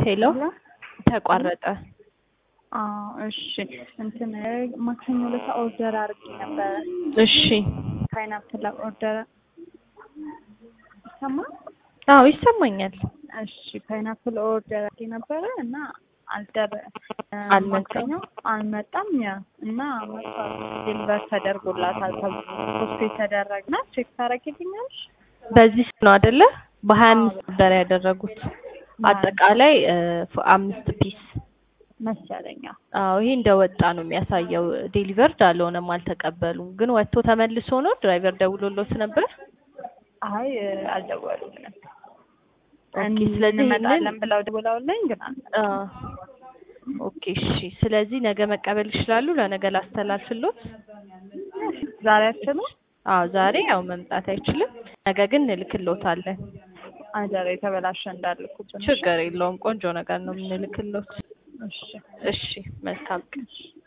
ሄሎ ተቋረጠ። አዎ እሺ እንትን ማክሰኞ ዕለት ኦርደር አድርጌ ነበረ። እሺ ፓይናፕል ኦርደር ይሰማል? አዎ ይሰማኛል። እሺ ፓይናፕል ኦርደር አድርጌ ነበረ እና አልደረ አልመጣም። ማክሰኞ አልመጣም። ያ እና ዴሊቨር ተደርጎላታል ተብሎ ፖስት የተደረግና ቼክ ታደርጊልኛለሽ? በዚህ ነው አይደለ? በሀያ አምስት ኦርደር ያደረጉት አጠቃላይ እ ፍ- አምስት ፒስ መሰለኛ አዎ ይሄ እንደወጣ ነው የሚያሳየው። ዴሊቨርድ አልሆነም፣ አልተቀበሉም። ግን ወጥቶ ተመልሶ ነው ድራይቨር ደውሎሎት ነበር። አይ አልደወሉልንም። ኦኬ፣ ስለዚህ እንመጣለን ይሄንን ብለው ደውለውልኝ ግን አልመጣም። አ ኦኬ እሺ። ስለዚህ ነገ መቀበል ይችላሉ። ለነገ ላስተላልፍሎት። ዛሬ አትችሉም? አዎ ዛሬ ያው መምጣት አይችልም። ነገ ግን እንልክሎታለን። አደረ የተበላሸ እንዳልኩብን። ችግር የለውም። ቆንጆ ነገር ነው የምንልክሎት። እሺ እሺ መልካም ቀን።